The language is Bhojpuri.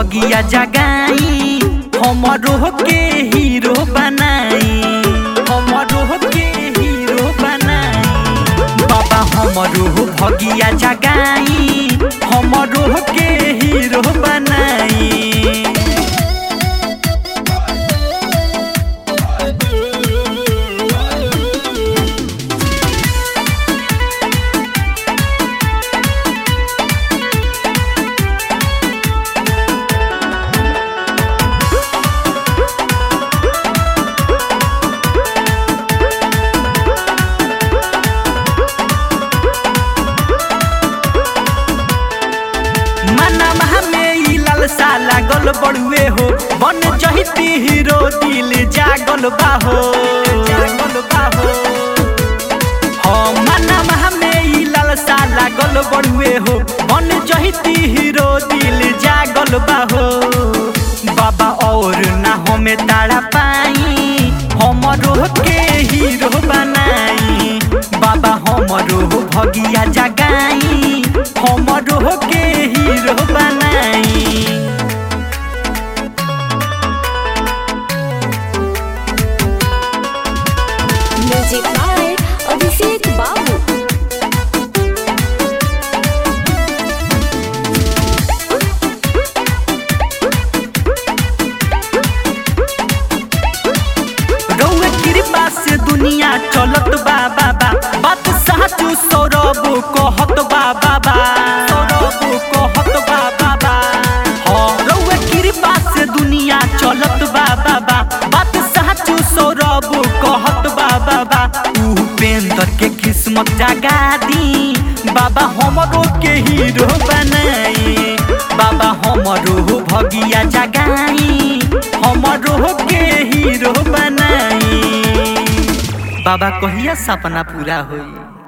भगिया जगाई हमरो के हीरो बनाई हमरो के हीरो बनाई बाबा हमरो भगिया जगाई हमरो के हीरो बनाई मनवा में ई लालसा लागल बड़ुए हो बन जहिती हीरो दिल जागल बाहो जागल बाहो हाँ मनवा में ई लालसा लागल बड़ुए हो बन जहिती हीरो दिल जागल बाहो बाबा और ना हमें तारा पाई हमरो के हीरो बनाई बाबा हमरो भगिया जगाई हमरो के हीरो बनाई म्यूजिक बाय अभिषेक बाबू रउए कृपा से दुनिया चलत बा बाबा बात साचू सौरभ कहत बा बाबा सौरभ कहत बा बाबा हाँ रउए कृपा से दुनिया चलत बा बाबा बात साचू सौरभ कहत बा बाबा उपेंद्र के किस्मत जगा दी बाबा हमरो के हीरो बनाई बाबा हमरो भगिया जगाई हमरो के हीरो बनाई बाबा कहिया सपना पूरा होई